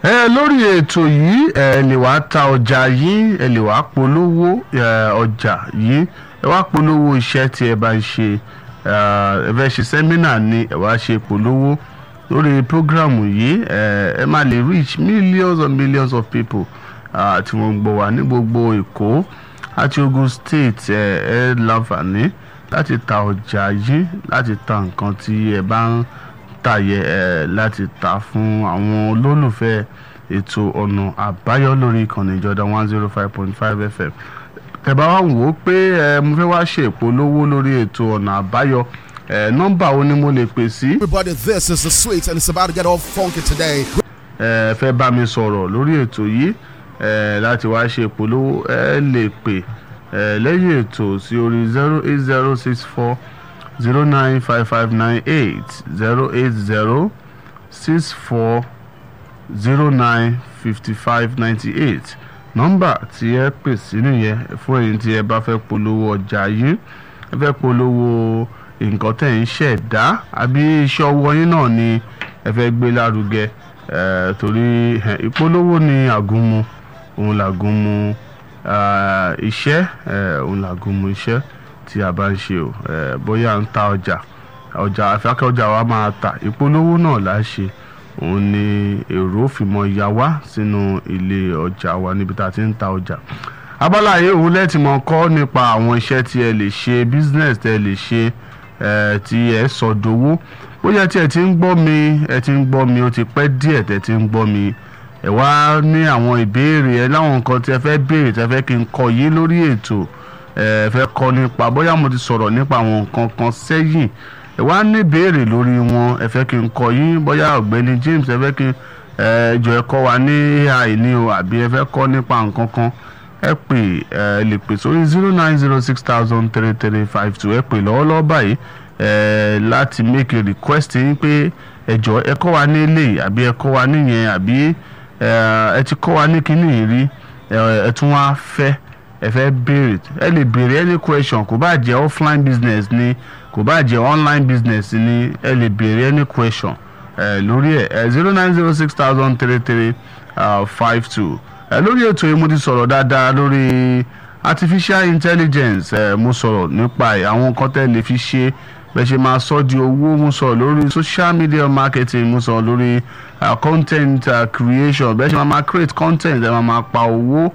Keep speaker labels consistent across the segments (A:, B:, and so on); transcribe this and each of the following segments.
A: ẹ lórí ètò yìí ẹ lè wá ta ọjà yín ẹ lè wá polówó ẹ, ọjà yìí ẹ wá polówó iṣẹ́ tí ẹ bá ń ṣe ẹ ẹ fẹ́ ṣe sẹ́mínà ni ẹ wá ṣe polówó lórí programu yìí ẹ ẹ máa lè reach millions and millions of people ah, tí wọ́n ń gbọ́ wá ní gbogbo Èkó àti Ogun State ẹ ẹ láǹfààní láti ta ọjà yìí láti ta nǹkan tí ẹ bá ń tàyẹ ẹ láti ta fún àwọn olólùfẹ́ ètò ọ̀nà àbáyọ lórí ìkànnì ìjọba one zero five point five fm tẹ̀bá wá wò ó pé ẹ mo fẹ́ wá ṣe ìpolówó lórí ètò ọ̀nà àbáyọ ẹ nọ́mbà wo ni mo lè pè sí
B: Everybody, this is the sweet, and it's about to get all funky today.
A: ẹ fẹ́ bá mi sọ̀rọ̀ lórí ètò yìí ẹ láti wá ṣe ìpolówó ẹ lè pè ẹ lẹ́yìn ètò sí orí zero eight zero six four zero nine five five nine eight zero eight zero six four zero nine fifty five ninety eight nọ́mbà tí ẹ pè sí nìyẹn fún èyí tí ẹ bá fẹ́ polówó ọjà yìí ẹ fẹ́ polówó nǹkan tẹ̀ ń ṣẹ̀dá àbí iṣẹ́ ọwọ́ yín náà ni ẹ fẹ́ gbé lárugẹ ẹ torí ẹ, ìpolówó ni àgúnmu òun làgúnmu ah, iṣẹ́ ẹ, òun làgúnmu iṣẹ́ tí a bá ń ṣe o ẹ, bóyá à ń ta ọjà ọjà àfẹ́kẹ́ ọjà wa máa ta ìpolówó náà là á ṣe òun ni èrò fìmọ̀ ya wá sínú ilé ọjà wa níbi tá a ti ń ta ọjà abala yìí òun lẹ́tì mọ̀ kọ́ nípa àwọn iṣẹ́ tí ẹ lè ṣe business tẹ́ ẹ lè ṣe ẹ tí ẹ sọ dowó bóyá tí ẹ ti ń gbọ́ mi ẹ ti ń gbọ́ mi ó ti pẹ́ díẹ̀ tẹ́ ti ń gbọ́ mi ẹ wá ní àwọn ìbéèrè ẹ láwọn nǹkan tí ẹ fẹ́ béèrè tẹ́ fẹ́ kí n kọ yìí lórí ètò ẹ fẹ́ kọ́ nípa bóyá mo ti sọ̀rọ̀ nípa àwọn nǹkan kan sẹ́yìn ẹ wá ní ìbéèrè lórí wọn ẹ fẹ́ kí n kọ yín bóyá ọ̀gbẹ́ni James ẹ fẹ́ kí ẹ jọ ẹ kọ́ wa ní AI ní o àbí ẹ fẹ́ kọ́ nípa nǹkan kan ẹ pè ẹ lè pè sórí zero nine zero six thousand three three five two ẹ pè lọ́wọ́lọ́wọ́ báyìí ẹ láti make a request yín pé ẹ jọ ẹ kọ́ wa ní eléyìí àbí ẹ kọ́ wa níyẹn àbí ẹ ẹ ti kọ́ wa ní kíní yìí rí ẹ ẹ tún wá fẹ́ ẹ fẹ́ béèrè ẹ lè béèrè any question kò bá jẹ́ offline business ni kò bá jẹ́ online business ni ẹ lè béèrè any question ẹ lórí ẹ ẹ zero nine zero six thousand three three five two ẹ lórí ètò yìí mo ti sọ̀rọ̀ dáadáa lórí artificial intelligence ẹ mo sọ̀rọ̀ nípa ẹ̀ àwọn nǹkan tẹ́ lè fi ṣe bẹ́ẹ̀ ṣe máa sọ di owó mo sọ̀rọ̀ lórí social media marketing mo sọ̀rọ̀ lórí uh, content uh, creation bẹ́ẹ̀ ṣe máa máa create content ẹ máa máa pa owó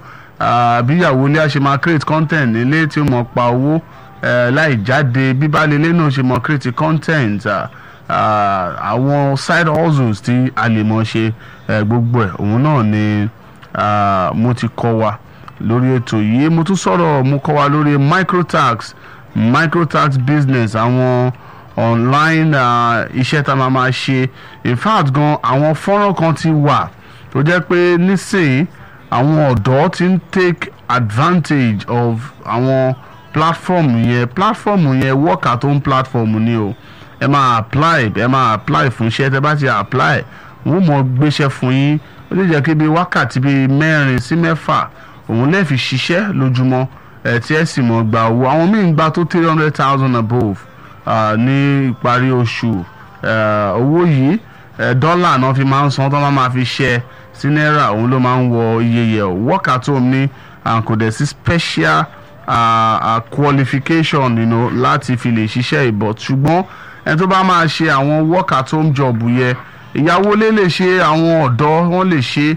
A: bí ìyàwó ilé a ṣe máa create content nílé tí mo pa owó eh, láì jáde bíbálẹ̀ náà ṣe máa create content ah, ah, àwọn side hustles tí a lè mọ̀ ṣe eh, gbogbo ẹ̀ òun náà ni ah, mo ti kọ́ wa lórí ètò yìí mo tún sọ̀rọ̀ mo kọ́ wa lórí microtax microtax business àwọn online ah, iṣẹ́ tá a máa máa ṣe in fact gan àwọn fọ́nrán kan ti wà tó jẹ́ pé nísìnyí àwọn ọ̀dọ́ ti ń take advantage of àwọn platform yẹn platform yẹn work at home platform ni o ẹ máa apply ẹ máa apply fún iṣẹ́ tẹ bá ti apply wọ́n mọ̀ gbéṣẹ́ fún yín ó lè jẹ́ kí bíi wákàtí bíi mẹ́rin sí mẹ́fà òun lè fi ṣiṣẹ́ lójúmọ́ ẹ̀ tí ẹ sì mọ̀ gbà owó àwọn míì ń gba tó three hundred thousand above uh, ní ìparí oṣù uh, owó yìí uh, dọ́là náà fi máa ń san tó máa máa fi ṣẹ́ sí náírà òun ló máa ń wọ iye yẹ o work at home ní and kò dẹ̀ sí special uh, uh, qualification you know, láti fi lè ṣiṣẹ́ ìbọ̀ ṣùgbọ́n ẹni tó bá máa ṣe àwọn work at home job yẹ ìyàwó lè lè ṣe àwọn ọ̀dọ́ wọ́n lè ṣe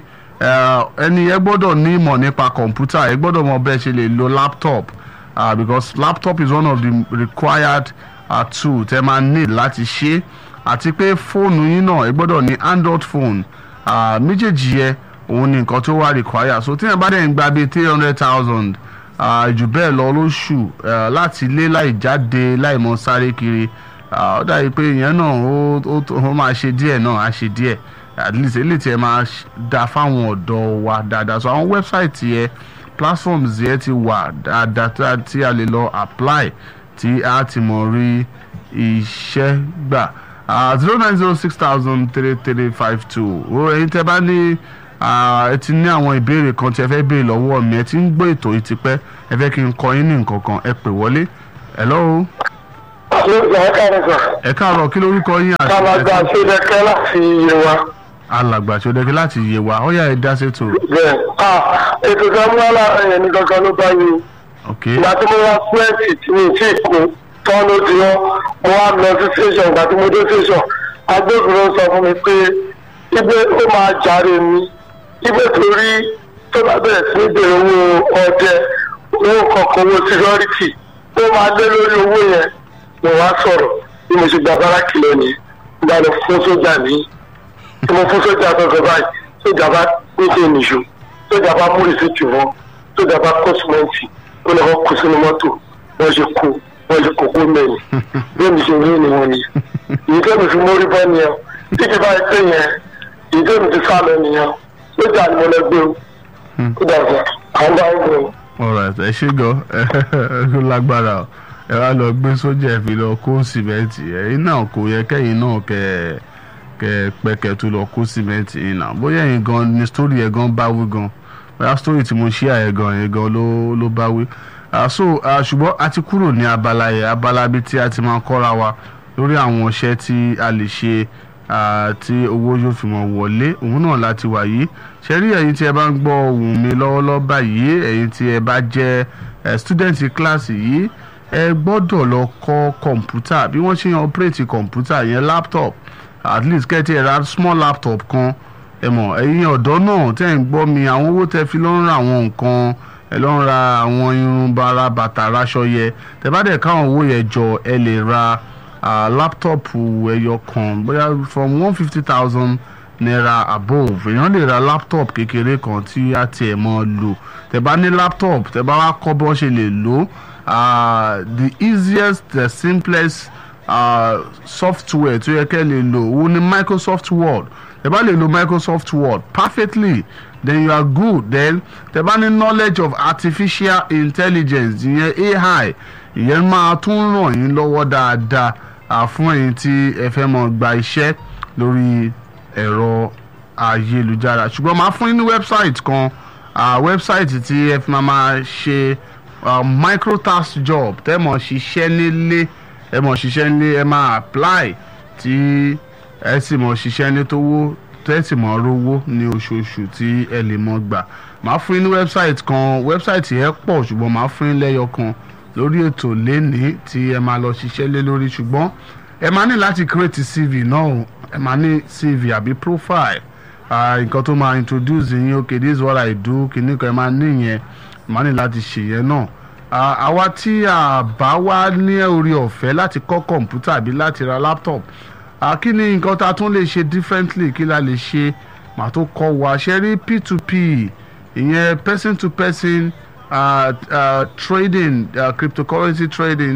A: ẹni ẹ gbọ́dọ̀ ní ìmọ̀ nípa kọ̀ǹpútà ẹ gbọ́dọ̀ mọ bẹ́ẹ̀ ṣe lè lo laptop uh, because laptop is one of the required uh, tool tẹ́ máa need láti ṣe àti pé fóònù yín náà ẹ gbọ́dọ̀ ní android phone uh, méjèèjì yẹ òun ni nǹkan tó wà require so tí ẹ bá dẹ̀ ń gba bíi three hundred thousand jù bẹ́ẹ̀ lọ lóṣù uh, láti ilé láì jáde láì mọ sáré kiri ó dàbí pé ìyẹn náà ó máa ṣe díẹ̀ náà á ṣe díẹ̀ at least eléyìí tí ẹ máa da fáwọn ọ̀dọ́ wa dáadáa so àwọn website yẹ platforms yẹ ti wà dáadáa tí a lè lọ apply tí a ti mọ̀ rí iṣẹ́ gbà zero nine zero six thousand three three five two o ẹ̀yin tẹ́ bá ní ẹ ti ní àwọn ìbéèrè kan tí ẹ fẹ́ béèrè lọ́wọ́ mi ẹ ti ń gbọ́ ètò yìí tipẹ́ ẹ fẹ́ kí n kọ yín ní nǹkan kan ẹ pè wọlé hello
C: ẹ káàárọ̀ sà.
A: ẹ káàárọ̀ kí lórúkọ yín àti
C: kálàgbà ṣẹlẹkẹ láti iye wa.
A: alàgbà ṣọdẹ́kẹ́ láti yé wa ó yá ẹ dá sétò
C: bẹ́ẹ̀ ah ètò ìdánwò aláàárẹ̀ yẹn ní kankan ló bá yín
A: ok
C: ìgbà tí mo wá pẹ́ẹ́sì tí mi tí kú tán ló di wọn mo wá lọ sí station ìgbà tí mo dé station agbófinró sọ fún mi pé ibẹ̀ ó máa jàre mi ibẹ̀ torí tó bá bẹ̀rẹ̀ sí ní bèrè owó ọdẹ owó kọ̀ọ̀kan owó security ó máa lé lórí owó yẹn mo wá sọ̀rọ̀ bí mo ṣe gba báràkì lónìí ìgbà lọ fún sójà ní tí mo fún sójà sọ̀sọ̀ báyìí sójà bá gbèsè nìṣó sójà bá mú rìsíìtì wọn sójà bá kó símẹ́ǹtì ó lọ́wọ́ kó sínú mọ́tò wọ́n ṣe kó wọ́n ṣe kókó mẹ́rin bí èmi ṣe rí ni wọ́n ni èyí tó mi fi mórí bọ́ nìyẹn tí kì bá yẹ pé yẹn èyí tó mi ti sá lọ nìyẹn sójà ni mo lọ gbé o ó dàgbà àwọn bá ń gbé o.
A: alright ẹ ṣe gan ẹ lágbára o ẹ wá lọ gbé sójà ẹ fi lọ kó sìmẹ́ǹtì ẹ̀yin náà kò yẹ kẹ́yìn náà kẹ́ kẹ́ pẹ́kẹ́ tó lọ kó sìmẹ́ǹtì yìí náà bóyá ẹ̀yin gan ni sítórì ẹ̀ gan bá wí gan bóyá sítórì tí mo ṣí àyẹ̀ gan yẹn gan ló ló bá wí. Ah, so ah, ṣùgbọ́n a ti kúrò ní abala yẹn abala bíi tí a ti máa kọ́ra wa lórí àwọn iṣẹ́ tí a lè ṣe ah, tí owó yóò fi mọ̀ wọlé òun náà láti wà yìí ṣe rí ẹ̀yin tí ẹ bá ń gbọ́ ohùn mi lọ́wọ́lọ́wọ́ báyìí ẹ̀yin tí ẹ bá jẹ́ eh, student kíláàsì yìí ẹ gbọ́dọ̀ lọ kọ́ kọ̀ǹpútà bí wọ́n ṣe ń operate kọ̀ǹpútà yẹn laptop at least kẹ́tì ẹ̀ ra small laptop kan ẹ mọ̀ ẹ̀yin ọ̀dọ́ náà tẹ́ ń gbọ́ mi àwọn owó tẹ́ fi lọ ń ra àwọn nǹkan ẹ lọ ń ra àwọn irun bara bàtà raṣọ yẹ tẹ́ bá dẹ̀ káwọn owó yẹn jọ ẹ lè ra ah, láptọ̀pù ẹyọ kan bóyá from one fifty thousand naira above èèyàn lè ra laptop kékeré kan tí a tiẹ̀ mọ́ lò tẹ́ bá ní laptop tẹ́ bá wá kọ́ bí wọ́n ṣe lè lò ah, the easiest the simplest ah, software tó yẹ kẹ́ lè lò òun ni Microsoft Word tẹ́ bá lè lo Microsoft Word perfectly then you are good then tẹ́ bá ní knowledge of artificial intelligence ìyẹn AI ìyẹn máa tún ràn yín lọ́wọ́ dáadáa ah, fún ẹ̀yin tí ẹ fẹ́ mọ̀ gba iṣẹ́ lórí ẹ̀rọ ayélujára ṣùgbọ́n máa fún yín ní website kan ah, website tí ẹ fi máa máa ṣe ah, microtask job tẹ́ mọ̀ ṣiṣẹ́ nílé ẹ mọ̀ ṣiṣẹ́ nílé ẹ máa apply tí ẹ sì mọ̀ ṣiṣẹ́ ní tówó tẹ́sí mọ̀ rówó ní oṣooṣù tí ẹ lè mọ̀ gbà máa fún yín ní website kan website yẹn pọ̀ ṣùgbọ́n máa fún yín lẹ́yọ kan lórí ètò lénìí tí ẹ máa lọ ṣiṣẹ́ lé lórí ṣùgbọ́n ẹ máa ní láti create cv náà o. ẹ máa ní cv àbí profile ah, nǹkan tó máa introduce yín okay this is what i do kìíní kan ẹ máa ní yẹn ẹ máa ní láti ṣe yẹn náà Ah, àwa tí a bá wá ní orí ọ̀fẹ́ láti kọ́ kọ̀ǹpútà àbí láti ra laptop Ah, kí ni nǹkan tá a tún lè ṣe differently kí la lè ṣe màá tó kọ́ wa ṣe rí p2p ìyẹn person to person uh, uh, trading uh, cryptocurrency trading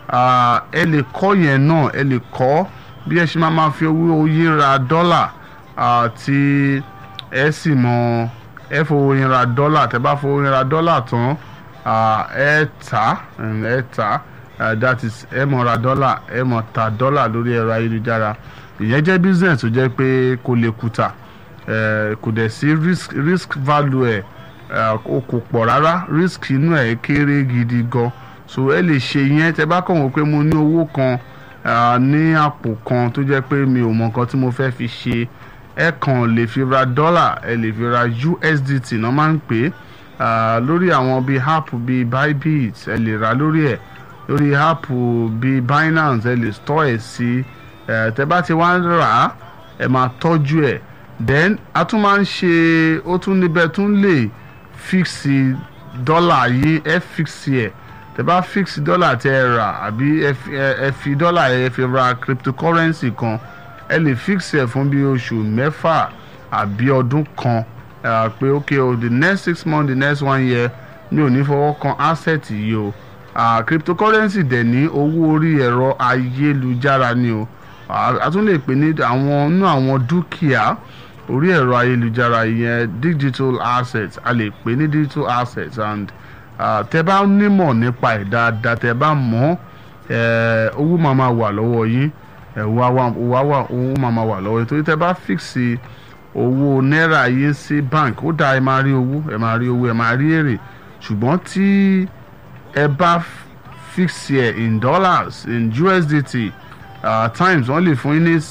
A: uh, ẹ lè kọ́ yẹn náà ẹ lè kọ́ bí ẹ ṣe máa ma fi owó yín ra dọ́là uh, tí ẹ sì mọ ẹ fowó yín ra dọ́là tẹ bá fowó yín ra dọ́là tán uh, ẹ tà um, ẹ tà uh, that is ẹ mọ̀ ra dọ́là ẹ mọ̀ ta dọ́là lórí ẹ̀rọ ayélujára ìyẹn jẹ́ business tó jẹ́ pé kò lè kùtà eh, kò dẹ̀ sí risk risk value ẹ̀ eh, o kò pọ̀ rárá risk inú ẹ̀ kéré gidi gan so ẹ lè ṣe yẹn tẹ bá kàn wọ́n pé mo ní owó kan ah, ní àpò kan tó jẹ́ pé mi ò mọ nǹkan tí mo fẹ́ fi ṣe ẹ kàn lè fi ra dọ́là ẹ lè fi ra USDT náà máa ń pè é ah, lórí àwọn bíi app bíi Bybit ẹ lè ra lórí ẹ̀ lórí app bíi Binance ẹ lè store ẹ̀ sí ẹ tẹ bá ti wá ń rà á ẹ máa tọ́jú ẹ̀ then a tún máa ń ṣe ó tún níbẹ̀ tún lè fíksì dọ́là yìí ẹ fíksì ẹ̀ tẹ bá fíksì dọ́là tẹ ẹ rà àbí ẹ fi- ẹ- ẹ fi dọ́là ẹ fi ra cryptocurrency kan ẹ lè fíksì ẹ̀ fún bí oṣù mẹ́fà àbí ọdún kan ẹ pé ok o the next six months the next one year mi ò ní fọwọ́ kan asset yìí o ah, cryptocurrency dẹ̀ ní owó orí ẹ̀rọ ayélujára ni o Ah, a tún lè pè ní àwọn nínú àwọn dúkìá orí ẹ̀rọ ayélujára ìyẹn digital assets a lè pè ní digital assets and ah, tẹ bá nímọ̀ nípa ẹ̀ dáadáa tẹ bá mọ̀ ẹ́ owó máa ma wà lọ́wọ́ yín ẹ̀ wá wá wá wá owó máa ma wà lọ́wọ́ yín torí tẹ bá fíksì owó náírà yín sí bank ó dáa ẹ máa rí owó ẹ máa rí owó ẹ máa rí èrè ṣùgbọ́n tí ẹ bá fíksì ẹ̀ in dollars in USDT uh, times wọ́n lè fún yín ní